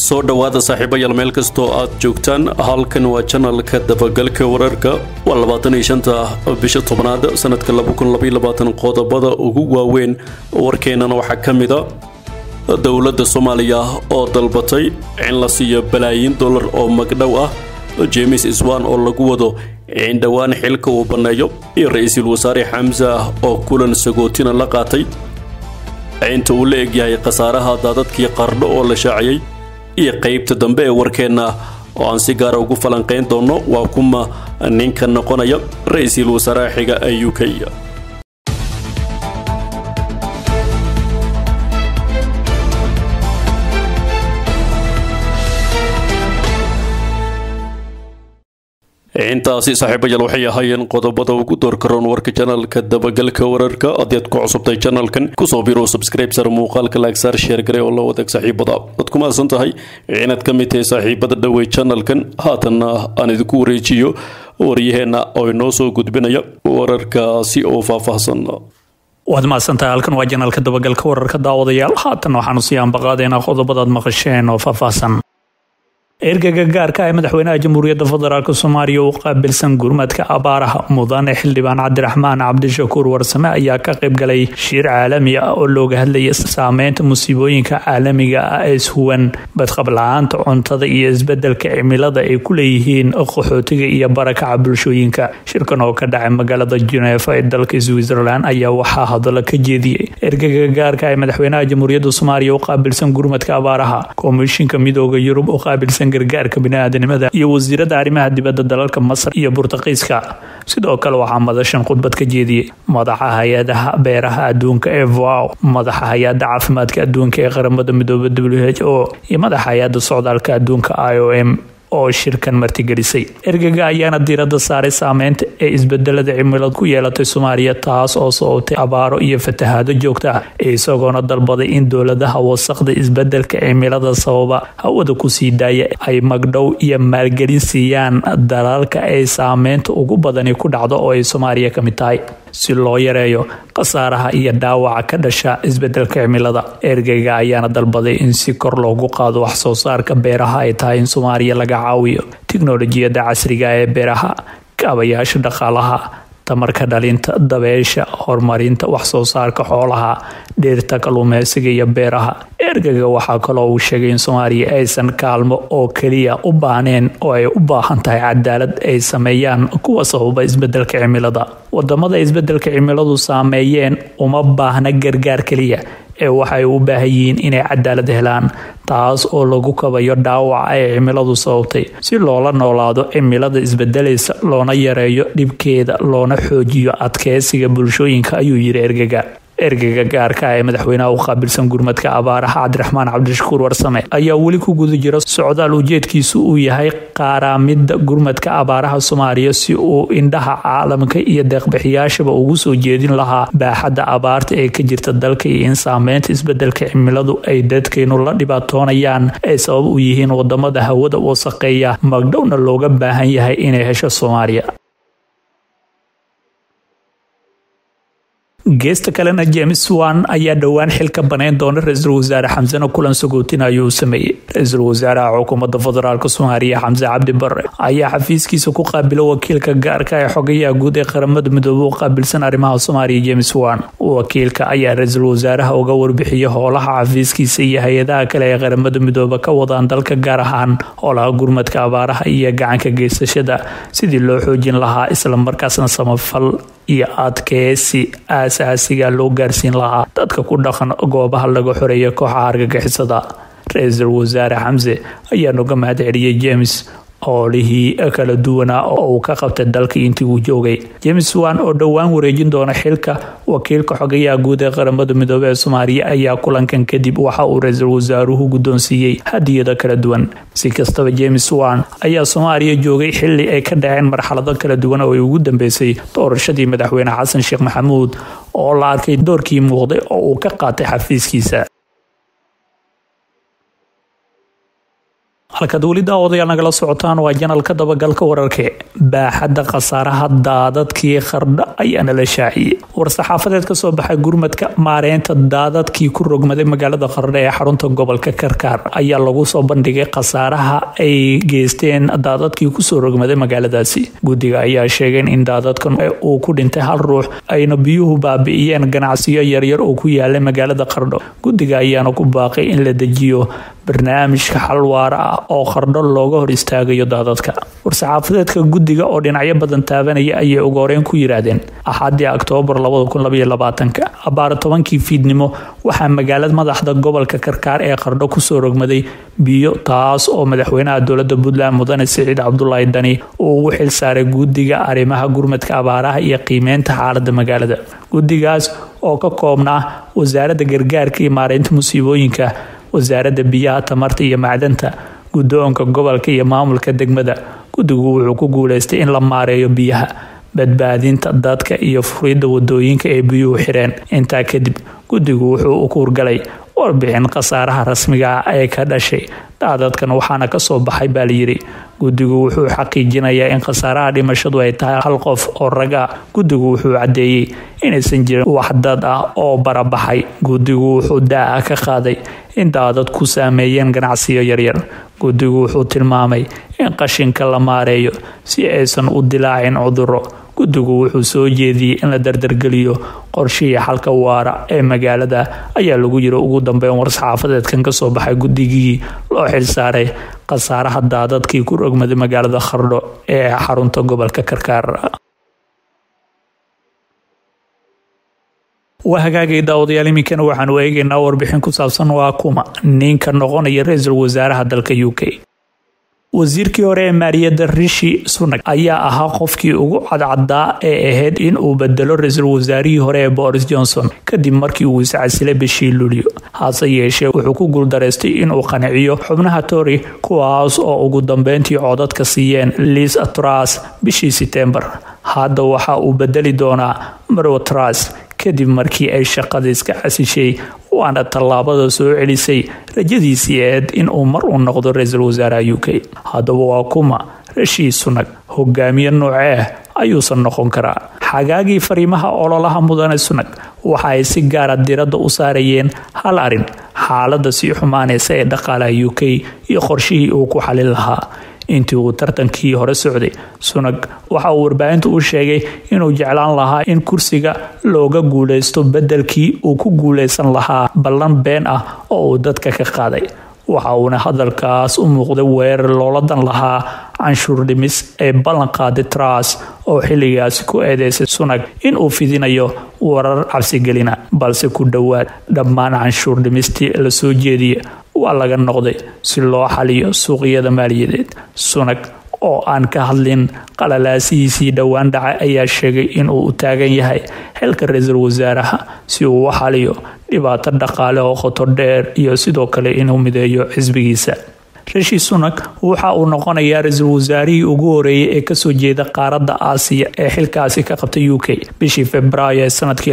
soo dhowaada saaxiibayaal meel kastoo aad joogtaan halkan waa janalka dabagalka wararka waa labaatan iyo shanta bisha tobnaad sanadka laba kun labaiyo labaatan qodobada ugu waaweyn warkeenana waxaa ka mid a dowladda soomaaliya oo dalbatay in la siiyo balaayiin dollar oo magdhow ah james iswan oo lagu wado in dhowaan xilka uu banneeyo iyo ra-iisul wasaare xamse ah oo kulan sagootina la qaatay inta uu la egyahay khasaaraha daadadkii qardho oo la shaaciyey iyo qaybta dambe ee warkeenna oo aan si gaara ugu falanqayn doonno waa kuma ninka noqonaya ra-iisul wasaaraha xiga ee u k intaasi saaxiibayaal waxay ahaayeen qodobada ugu doorkaroon warka janalka dabagalka wararka haddii aad ku cusubtay janalkan kusoo biro subscribe sar muuqaalka laagsaar sheer gare oo la wadaag saaxiibada waad ku mahadsan tahay inaad ka mid tahay saaxiibada dhowey janalkan haatanna aan idinku wareejiyo waryaheenna oo inoo soo gudbinaya wararkaasi oo faahfaahsan waad mahadsantahay halkan waa janalka dabagalka wararka daawadayaal haatan waxaanu sii ambaqaadaynaa qodobadaad maqasheen oo faahfaahsan ergaga gaarka ee madaxweynaha jamhuuriyadda federaalk soomaaliya u qaabilsan gurmadka abaaraha mudane xildhibaan cabdiraxmaan cabdishakuur warsame ayaa ka qaybgalay shir caalami ah oo looga hadlaya saameynta musiibooyinka caalamiga ah ee ishuwan badqabla-aanta cuntada iyo isbedelka cimilada ay ku leeyihiin qaxootiga iyo barakaca bulshooyinka shirkan oo ka dhacay magaalada genefa ee dalka switzerland ayaa waxaa hadallo ka jeediyey ergaga gaarka ee madaxweynaha jamhuuriyadda soomaaliya u qaabilsan gurmadka abaaraha komishinka midooda yurub u qaabilsan gargaarka biniaadanimada iyo wasiirada arrimaha dibadda dalalka masar iyo burtaqiiska sidoo kale waxaa madashan khudbad ka jeediyey madaxa hay-adaha beeraha adduunka ee vow madaxa hay-ada caafimaadka adduunka ee qaramada midooba w h o iyo madaxa hay-ada socdaalka adduunka i o m oo shirkan martigelisay ergaga ayaana diirada saaray saameynta ee isbedelada cimilad ku yeelatay soomaaliya taas oo sababtay abaaro iyo fatahaado joogta ah isagoona dalbaday in dowladaha wasaqda isbedelka cimilada sababa hawada kusii daaya ay magdhow iyo maalgelin siiyaan dalalka ay saameynta ugu badani ku dhacdo oo ay soomaaliya ka mid tahay si loo yareeyo khasaaraha iyo dhaawaca ka dhasha isbedelka cimilada ergeyga ayaana dalbaday in si kor loogu qaado wax soo saarka beeraha ay tahay in soomaaliya laga caawiyo tiknolojiyadda casriga ee beeraha kaabayaasha dhaqaalaha tamarka dhalinta dabeesha horumarinta wax soo saarka xoolaha dhirta kalluumeysiga iyo beeraha ergaga waxaa kaloo uu sheegay in soomaaliya aysan kaalmo oo keliya u baahneen oo ay u baahan tahay cadaalad ay sameeyaan kuwa sababa isbedelka cimilada wadamada isbedelka cimiladu saameeyeen uma baahna gargaar keliya ee waxay u baahan yihiin inay cadaalad helaan taas oo lagu kabayo dhaawaca ee cimiladu sababtay si loola noolaado cimilada isbedelaysa loona yareeyo dhibkeeda loona xoojiyo adkeysiga bulshooyinka ayuu yiri ergaga ergaga gaarka ee madaxweynaha u qaabilsan gurmadka abaaraha cabdiraxmaan cabdishakuur warsame ayaa weli ku guda jira socdaal ujeedkiisu uu yahay qaaraamida gurmadka abaaraha soomaaliya si uu indhaha caalamka iyo deeqbixiyaashaba ugu soo jeedin lahaa baaxadda abaarta ee ka jirta dalka iyo in saameynta isbedelka cimiladu ay dadkaynu la dhibaatoonayaan ay sabab u yihiin wadamada hawada wasaqeeya magdhowna looga baahan yahay inay hesho soomaaliya geesta kalena james wan ayaa dhowaan xil ka baneyn doona ra-iisul wasaare xamsena kulan sagootin ayuu sameeyey ra-iisul wasaaraha xukuumadda federaalk soomaaliya xamse cabdi bare ayaa xafiiskiisa ku qaabilo wakiilka gaarka ee xogayaha guud ee qaramada midoobe u qaabilsan arrimaha soomaaliya james wan wakiilka ayaa ra-iisul wasaaraha uga warbixiyay howlaha xafiiskiisa iyo hay-adaha kale ee qaramada midoobe ka wadaan dalka gaar ahaan howlaha gurmadka abaaraha iyo gacanka geysashada sidii loo xoojin lahaa islamarkaasna samafal iyo adkeysi aasaasiga loo gaarsiin lahaa dadka ku dhaqan goobaha laga xoreeya kooxaha argagixisada ra-iisul wasaare xamse ayaa noga mahad celiyey james howlihii kala duwanaa oo uu ka qabtay dalka intii uu joogay james wan oo dhowaan wareejin doona xilka wakiilka xogayaha guud ee qaramada midoobe ee soomaaliya ayaa kulankan kadib waxa uu ra-iisul wasaaruhu guddoonsiiyey hadiyada kala duwan si kastaba james wan ayaa soomaaliya joogay xili ay ka dhaceen marxalado kala duwan oo ay ugu dambeysay doorashadii madaxweyne xasan sheekh maxamuud oo la arkay doorkii muuqday oo uu ka qaatay xafiiskiisa halkaad weli daawadayaal nagala socotaan waa janalka dabagalka wararke baaxadda khasaaraha daadadkii qardha ayaa nala shaaciyey war-saxaafadeed kasoo baxay gurmadka maareynta daadadkii ku rogmaday magaalada qardha ee xarunta gobolka karkaar ayaa lagu soo bandhigay khasaaraha ay geysteen daadadkii kusoo rogmaday magaaladaasi guddiga ayaa sheegeen in daadadkan uu ku dhintay hal ruux ayna biyuhu baabi'iyeen ganacsiyo yaryar oo ku yaalay magaalada qardho guddiga ayaana ku baaqay in la dejiyo barnaamijka xal waara ah oo qardho looga hor istaagayo daadadka war-saxaafadeedka guddiga oo dhinacyo badan taabanaya ayay ugu horeyn ku yidhaahdeen axadii oktoobar abaar tobankii fiidnimo waxaa magaalada madaxda gobolka karkaar ee qardho kusoo rogmaday biyo taas oo madaxweynaha dowlada puntland mudane siciid cabdulaahi dani uu ugu xil saaray guddiga arrimaha gurmadka abaaraha iyo qiimeynta xaalada magaalada guddigaas oo ka koobnaa wasaaradda gargaarka iyo maareynta musiibooyinka wasaaradda biyaha tamarta iyo macdanta guddoonka gobolka iyo maamulka degmada guddigu wuxuu ku guuleystay in la maareeyo biyaha badbaadinta dadka iyo furidda wadooyinka ee biyuhu xireen intaa kadib guddigu wuxuu u kuurgalay warbixin khasaaraha rasmiga ah ee ka dhashay daadadkan waxaana kasoo baxay baa layidhi guddigu wuxuu xaqiijinayaa in khasaaraha dhimashadu ay tahay hal qof oo raga guddigu wuxuu caddeeyey inaysan jirin wax dad ah oo barabaxay guddigu wuxuu daa-a ka qaaday in daadad ku saameeyeen ganacsiyo yaryar guddigu wuxuu tilmaamay in qashinka la maareeyo si aysan u dilaacin cuduro guddigu wuxuu soo jeediyey in la dardargeliyo qorshihii xalka waara ee magaalada ayaa lagu yiri ugu dambeyn war-saxaafadeedkan kasoo baxay guddigii loo xilsaaray khasaaraha daadadkii ku rogmaday magaalada khardho ee xarunta gobolka karkaar waa hagaagay daawadayaal iminkana waxaanu eegaynaa warbixin ku saabsan waa kuma ninka noqonaya ra-iisul wasaaraha dalka u k wasiirkii hore ee maaliyadda rishi sunak ayaa ahaa qofkii ugu cadcadaa ee ahayd in uu bedelo ra-iisul wasaarihii hore ee boris johnson kadib markii uu iscasilay bishii luulyo hase yeeshee wuxuu ku guuldareystay inuu qanciyo xubnaha tory kuwaas oo ugu dambeyntii codadka siiyeen liis tras bishii setembar hadda waxa uu bedeli doonaa marwo tras kadib markii ay shaqada iska casishay waana tallaabada soo celisay rajadiisii aheyd inuu mar uu noqdo ra-iisul wasaaraha u k haddaba waa kuma rashii sunag hogaamiye noocee ah ayuusan noqon karaa xagaagii fariimaha ololaha mudane sunag waxa ay si gaara diradda u saarayeen hal arin xaalada sii xumaanaysa ee dhaqaalaha u k iyo qorshihii uu ku xalin lahaa intii uu tartankii hore socday sunag waxa uu warbaahinta u sheegay inuu jeclaan lahaa in kursiga looga guuleysto bedelkii uu ku guuleysan lahaa ballan been ah oo uu dadka ka qaaday waxa uuna hadalkaas u muuqday weerar looladan lahaa canshuur dhimis ee ballan qaaday tras oo xilligaasi ku eedeysay sunag inuu fidinayo warar cabsigelina balse ku dhowaad dhammaan canshuur dhimistii la soo jeediya waa laga noqday si loo xaliyo suuqyada maaliyadeed sunag oo aan ka hadlin qalalaasihiisii dhowaan dhacay ayaa sheegay inuu u taagan yahay xilka ra-iisul wasaaraha si uu u xaliyo dhibaato dhaqaale oo qoto dheer iyo sidoo kale inuu mideeyo xisbigiisa rishi sunak waxa uu noqonayaa ra-iisul wasaarihii ugu horeeyay ee kasoo jeeda qaaradda aasiya ee xilkaasi ka qabtay u k bishii februaayo ee sanadkii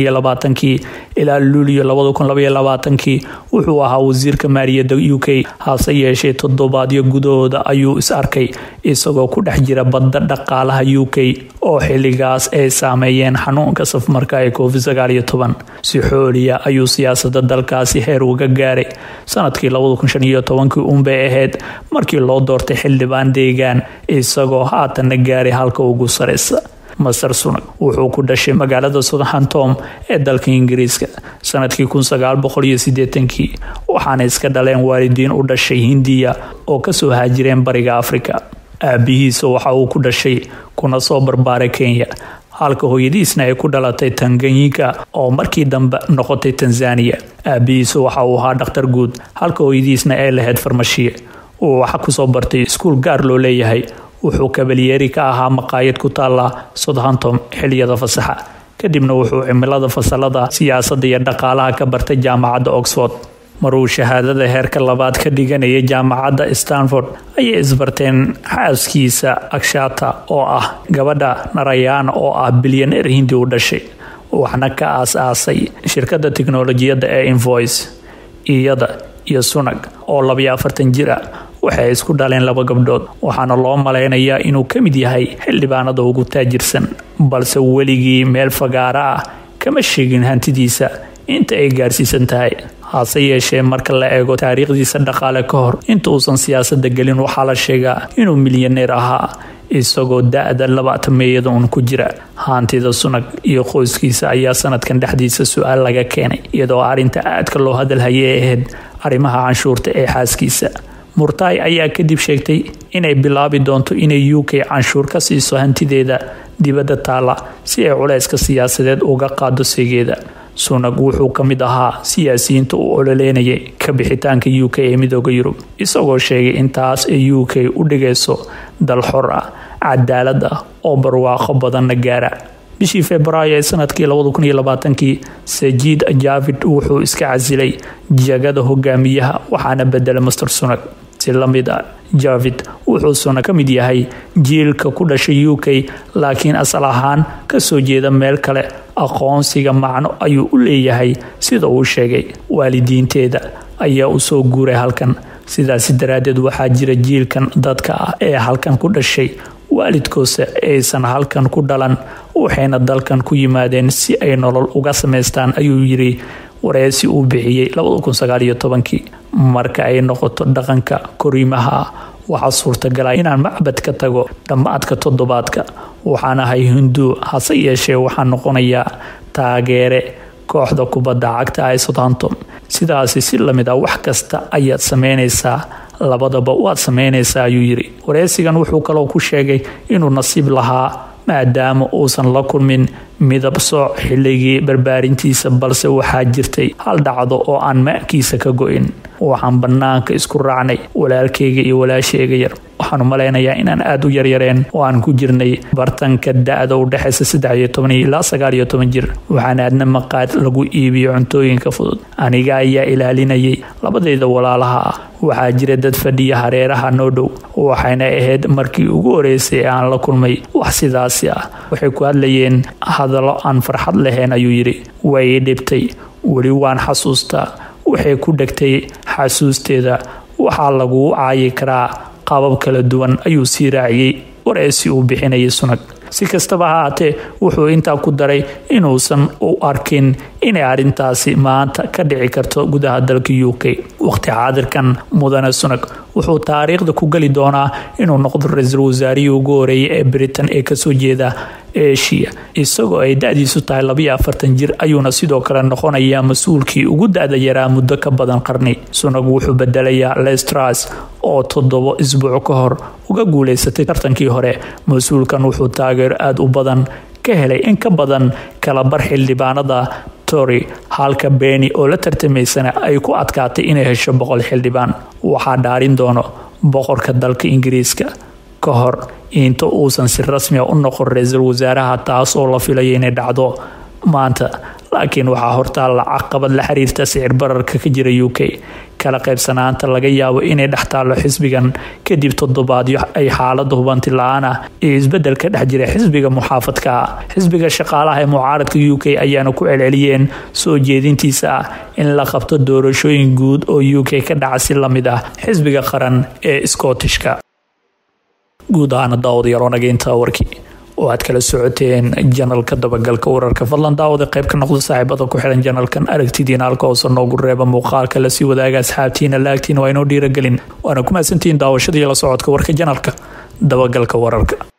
kii ilaa luulyo kii wuxuu ahaa wasiirka maaliyadda u k hase yeeshee toddobaadyo gudahooda ayuu is arkay isagoo ku dhex jira badda dhaqaalaha u k oo xilligaas ay saameeyeen xanuunka safmarka ee covid si xooliya ayuu siyaasada dalkaasi heer uga gaaray sanadkii unbay ahayd markii loo doortay xildhibaan deegaan isagoo haatanna gaaray halka ugu sareysa master sunag wuxuu ku dhashay magaalada southamptom ee dalka ingiriiska sanadkii kii waxaana iska dhaleen waalidiin u dhashay hindiya oo kasoo haajireen bariga afrika aabihiisa waxa uu ku dhashay kuna soo barbaaray kenya halka hooyadiisna ay ku dhalatay tanganyika oo markii dambe noqotay tanzaniya aabihiisa waxa uu ahaa dhakhtar guud halka hooyadiisna ay lahayd farmashiye uu waxa kusoo bartay iskuul gaar loo leeyahay wuxuu kabalyeeri ka ahaa maqaayad ku taala southamptom xiliyada fasaxa kadibna wuxuu cimilada fasalada siyaasadda iyo dhaqaalaha ka bartay jaamacadda oxford maruu shahaadada heerka labaad ka dhiganayay jaamacadda stanford ayay isbarteen xaaskiisa akshata oo ah gabadha narayana oo ah bilyaneer hindi u dhashay waxna ka aas-aasay shirkadda tiknolojiyadda ee invoice iyada iyo sunag oo labayo afartan jir ah waxay isku dhaleen laba gabdhood waxaana loo malaynayaa inuu ka mid yahay xildhibaanada ugu taajirsan balse weligii meel fagaara ah kama sheegin hantidiisa inta ay gaarsiisan tahay hase yeeshee marka la eego taariikhdiisa dhaqaale ka hor inta uusan siyaasada gelin waxaa la sheegaa inuu milyaneer ahaa isagoo da-da labaatameeyada uun ku jira haantida sunag iyo qoyskiisa ayaa sanadkan dhexdiisa su-aal laga keenay iyadoo arrinta aadka loo hadalhayay ahayd arrimaha canshuurta ee xaaskiisa murtaay ayaa kadib sheegtay inay bilaabi doonto inay u k canshuur ka siiso hantideeda dibadda taala si ay culayska siyaasadeed uga qaado seegeeda sunag wuxuu ka mid ahaa siyaasiyiinta u ololeynayay ka bixitaanka u k ee midooda yurub isagoo sheegay in taas ay u k u dhigayso dal xor ah cadaalad ah oo barwaaqo badanna gaara bishii februaayo ee sanadkii kii sajiid javid wuxuu iska casilay jagada hogaamiyaha waxaana bedelay master sunag si lamid a javid wuxuu suna ka mid yahay jiilka ku dhashay u k laakiin asal ahaan kasoo jeeda meel kale aqoonsiga macno ayuu u leeyahay sida uu sheegay waalidiinteeda ayaa u soo guuray halkan sidaasi daraaddeed waxaa jira jiilkan dadka ah ee halkan ku dhashay waalidkoose aysan halkan ku dhalan waxayna dalkan ku yimaadeen si ay nolol uga samaystaan ayuu yiri wareysi uu bixiyey marka ay noqoto dhaqanka koriimaha ah waxaa suurtagala inaan macbad ka tago dhammaadka toddobaadka waxaan ahay hindu hase yeeshee waxaan noqonayaa taageere kooxda kubadda cagta ee southampton sidaasi si lamid ah wax kasta ayaad sameynaysaa labadaba waad sameynaysaa ayuu yiri wareysigan wuxuu kaloo ku sheegay inuu nasiib lahaa maadaama uusan la kulmin midab sooc xilligii barbaarintiisa balse waxaa jirtay hal dhacdo oo aan maankiisa ka go-in waxaan bannaanka isku raacnay walaalkayga iyo walaashayga yar waxaanu malaynayaa inaan aada u yaryareen oo aan ku jirnay bartanka da-da u dhexaysa ilaa jir waxaan aadna maqaad lagu iibiyo cuntooyinka fudud aniga ayaa ilaalinayay labadayda walaalaha ah waxaa jira dad fadhiya hareeraha noo dhow waxayna ahayd markii ugu horeysay ee aan la kulmay wax sidaasi ah waxay ku hadlayeen hadallo aan farxad lahayn ayuu yidhi way ii dhibtay weli waan xasuustaa waxay ku dhegtay xasuusteeda waxaa laguu caayi karaa qaabab kala duwan ayuu sii raaciyey wareysi uu bixinayay sunag si kastaba ha haatee wuxuu intaa ku daray inuusan u arkin inay arrintaasi maanta ka dhici karto gudaha dalka u k waqti xaadirkan mudane sunag wuxuu taariikhda ku geli doonaa inuu noqdo ra-iisul wasaarihii ugu horeeyay ee britain ee kasoo jeeda eshiya isagoo ay da-diisu tahay labayo afartan jir ayuuna sidoo kale noqonayaa mas-uulkii ugu da-da yaraa muddo ka badan qarni sunag wuxuu bedelayaa lestras oo toddobo isbuuc ka hor uga guuleysatay tartankii hore mas-uulkan wuxuu taageero aada u badan ka helay in ka badan kalabar xildhibaanada tory halka beni oo la tartamaysana ay ku adkaatay inay hesho boqol xildhibaan waxaa dhaarin doono boqorka dalka ingiriiska ka hor inta uusan si rasmia u noqon ra-iisul wasaaraha taas oo la filaya inay dhacdo maanta laakiin waxaa hortaalla caqabad la xiriirta sicir bararka ka jira u k kala qaybsanaanta laga yaabo inay dhex taallo xisbigan kadib toddobaadyo ay xaalada hubanti la-aan ah iyo isbedel ka dhex jira xisbiga muxaafadka ah xisbiga shaqaalaha ee mucaaradka u k ayaana ku celceliyeen soo jeedintiisa ah in la qabto doorashooyin guud oo u k ka dhaca si lamid ah xisbiga qaran ee scottishka guud ahaana daawadayaal wanageynta warkii oo aad kala socoteen janalka dabagalka wararka fadlan daawada qayb ka noqdo saaxiibada ku xiran janalkan aragtidiina halka hoose noogu reeba muuqaalka lasii wadaaga asxaabtiina laagtiina waa inoo dhiiragelin waana ku mahadsantihiin daawashada iyo la socodka warka janalka dabagalka wararka